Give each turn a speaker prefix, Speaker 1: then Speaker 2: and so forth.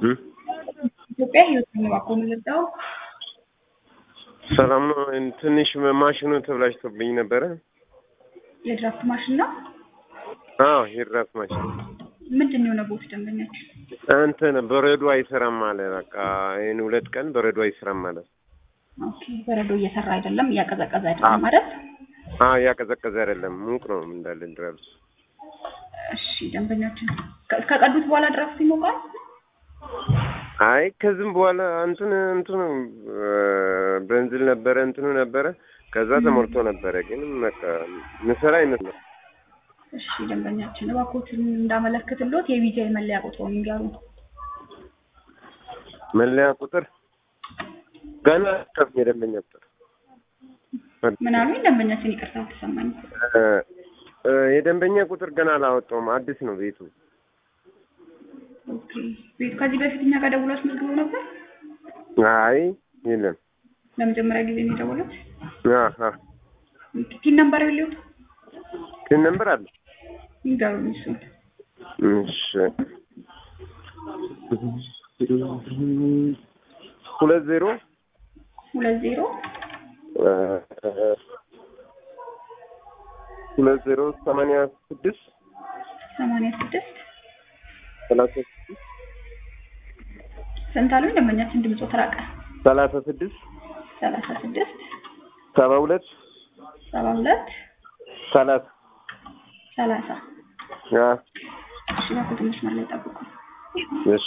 Speaker 1: እም?
Speaker 2: ኢትዮጵያ ህይወት ነው እባክዎ የምንረዳው።
Speaker 1: ሰላም ነው። ትንሽ ማሽኑ ተብላሽቶብኝ ነበረ።
Speaker 2: የድራፍት ማሽን ነው።
Speaker 1: አዎ የድራፍት ማሽን
Speaker 2: ምንድን ነው የሆነ ቦት ደንበኛችን?
Speaker 1: እንትን በረዶ አይሰራም አለ። በቃ ይህን ሁለት ቀን በረዶ አይሰራም ማለት
Speaker 2: ኦኬ በረዶ እየሰራ አይደለም፣ እያቀዘቀዘ አይደለም ማለት።
Speaker 1: አዎ እያቀዘቀዘ አይደለም፣ ሙቅ ነው እንዳለ ድረስ።
Speaker 2: እሺ ደንበኛችን ከ- ከቀዱት በኋላ ድራፍት ይሞቃል።
Speaker 1: አይ ከዚህም በኋላ እንትን እንትኑ በንዝል ነበረ እንትኑ ነበረ። ከዛ ተሞልቶ ነበረ፣ ግን በቃ ምሰራ አይመስልም።
Speaker 2: እሺ ደንበኛችን እባክዎትን እንዳመለክትሎት የቪዛይ መለያ ቁጥሩን ይንገሩ።
Speaker 1: መለያ ቁጥር ገና ከፍ የደንበኛ ቁጥር
Speaker 2: ምን አሉኝ? ደንበኛችን ይቅርታ አልተሰማኝ።
Speaker 1: እ፣ እ፣ የደንበኛ ቁጥር ገና አላወጣውም። አዲስ ነው ቤቱ።
Speaker 2: ኦኬ ቤት ከዚህ በፊት እኛ ጋር ደውሎ አስመዝግበው ነበር።
Speaker 1: አይ የለም።
Speaker 2: ለመጀመሪያ ጊዜ ነው የደወሉት።
Speaker 1: አሀ
Speaker 2: ፒን ነምበር የለውም?
Speaker 1: ግን ነምበር አለ።
Speaker 2: ይንገሩኝ እሱን።
Speaker 1: እሺ ሁለት ዜሮ
Speaker 2: ሁለት ዜሮ
Speaker 1: እ፣ ሁለት ዜሮ ሰማንያ ስድስት
Speaker 2: ሰማንያ ስድስት
Speaker 1: ሰላሳ ስድስት
Speaker 2: ስንት አሉኝ? ደንበኛችን ድምፆ ተራቀ።
Speaker 1: ሰላሳ ስድስት
Speaker 2: ሰላሳ ስድስት
Speaker 1: ሰባ ሁለት
Speaker 2: ሰባ ሁለት
Speaker 1: ሰላሳ
Speaker 2: ሰላሳ
Speaker 1: አ፣
Speaker 2: እሺ እባክዎት መስመር ላይ ጠብቁ።
Speaker 1: እሺ